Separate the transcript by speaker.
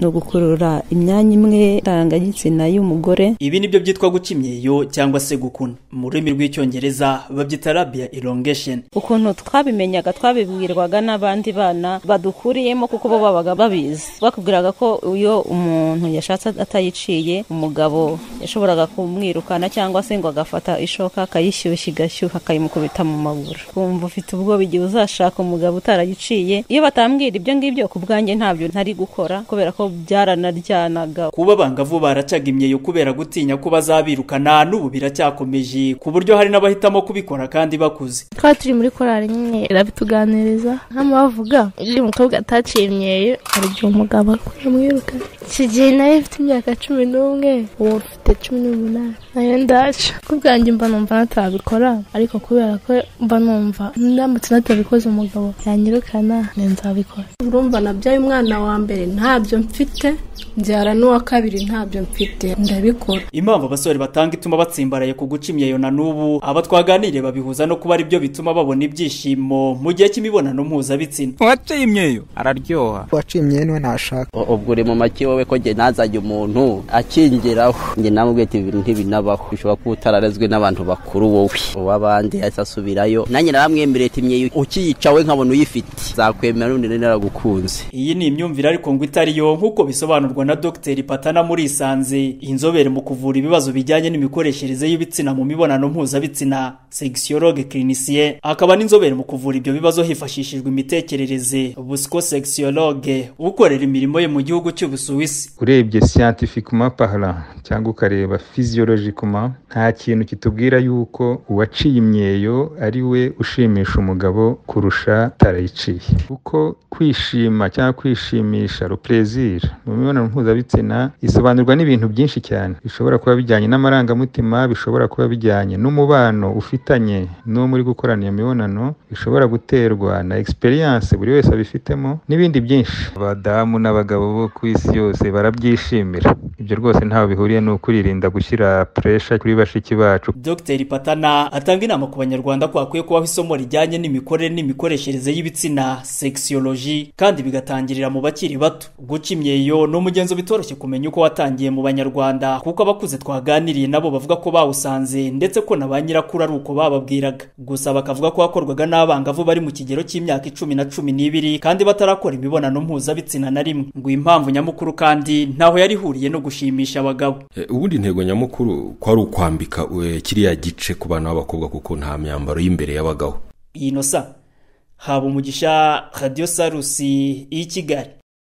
Speaker 1: no gukurura imyanya imwe ndangagitsina y'umugore
Speaker 2: ibi ni byo byitwa guca imyeyo cyangwa se gukuna mu rurimi rw'icyongereza babyita rabiya irongesheni
Speaker 1: ukuntu twabimenyaga twabibwirwaga n'abandi bana badukuriyemo kuko bo babaga babizi bakubwiraga ko iyo umuntu yashatse atayiciye umugabo yashoboraga kumwirukana cyangwa se ngo agafata ishoka akayishyushya igashyuha akayimukubita mu maguru kumva ufite ubwoba igihe uzashaka umugabo utaragiciye iyo batambwira ibyo ngibyo ku bwanjye ntabyo ntari gukora kubera ko byaranajyanaga
Speaker 2: kuba abangavu baracaga imyeyo kubera gutinya ko bazabirukana n'ubu biracyakomeje ku buryo hari n'abahitamo kubikora kandi bakuze
Speaker 3: twari turi muri korari nyine irabituganiriza hano bavuga iyo umukobwa ataciye imyeyo hari igihe umugabo akamwirukana iki gihe nayo ifite imyaka cumi n'umwe uwo ufite cumi n'umunani nayo ndaca ku bwanjye mba numva natabikora ariko kubera ko mba numva ndamutse natabikoze umugabo yanyirukana nzabikora
Speaker 4: urumva nabyaye umwana wa mbere ntabyo mfite nzara n'uwa kabiri ntabyo mfite ndabikora
Speaker 2: impamvu abasore batanga ituma batsimbaraye ku guca imyeyo na n'ubu aba twaganiriye babihuza no kuba aribyo bituma babona ibyishimo mu gihe cy'imibonano mpuzabitsina
Speaker 5: uwaciye imyeyo araryoha
Speaker 6: uwaciye imyeyo niwe ntashaka
Speaker 7: ubwo uri mu make wowe ko njye ntazajye umuntu akingiraho njye namubwiye ati ibintu ntibinabaho bishobora kuba utararezwe n'abantu bakuru wowe uw'abandi yahise asubirayo nanjye naramwemereye ati imyeyo ukiyicawe nkabona uyifite zakwemera n'undi naragukunze
Speaker 2: iyi ni imyumvire ariko ngo itari yo nk'uko bisobanurwa na dogiteri patana muri isanze inzobere mu kuvura ibibazo bijyanye n'imikoreshereze y'ibitsina mu mibonano mpuzabitsina segisiyorogike kirinisiye akaba n'inzobere mu kuvura ibyo bibazo hifashishijwe imitekerereze busiko segisiyorogike ukorera imirimo ye mu gihugu cy'ubusuwisi
Speaker 8: urebye siyantifikuma pahara cyangwa ukareba fiziyolojikuma nta kintu kitubwira yuko uwaciye imyeyo ari we ushimisha umugabo kurusha atarayiciye kuko kwishima cyangwa kwishimisha ruperezira mu mibonano mpuzabitsina isobanurwa n'ibintu byinshi cyane bishobora kuba bijyanye n'amarangamutima bishobora kuba bijyanye n'umubano ufitanye n'uwo muri gukorana iyo mibonano bishobora guterwa na egisperiyanse buri wese abifitemo n'ibindi byinshi abadamu n'abagabo bo ku isi yose barabyishimira ibyo rwose ntaho bihuriye ni ukwirinda gushyira puresha kuri bashiki bacu
Speaker 2: dogiteri patana atanga inama ku banyarwanda ko hakwiye kubaho isomo rijyanye n'imikorere n'imikoreshereze y'ibitsina sekisiyoloji kandi bigatangirira mu bakiri bato guca imyeyo ni umugenzo bitoroshye kumenya uko watangiye mu banyarwanda kuko abakuze twaganiriye nabo bavuga ko bawusanze ndetse ko na ba nyirakuru ari uko bababwiraga gusa bakavuga ko hakorwaga n'abangavu bari mu kigero cy'imyaka icumi na cumi n'ibiri kandi batarakora imibonano mpuzabitsina na rimwe ngo impamvu nyamukuru kandi ntaho yari ihuriye no gushimisha abagabo
Speaker 9: ubundi intego nyamukuru ko ari ukwambika kiriya gice ku bana b'abakobwa kuko nta myambaro y'imbere y'abagabo
Speaker 2: iyi nosa haba umugisha radiyo sarusi y'i kigali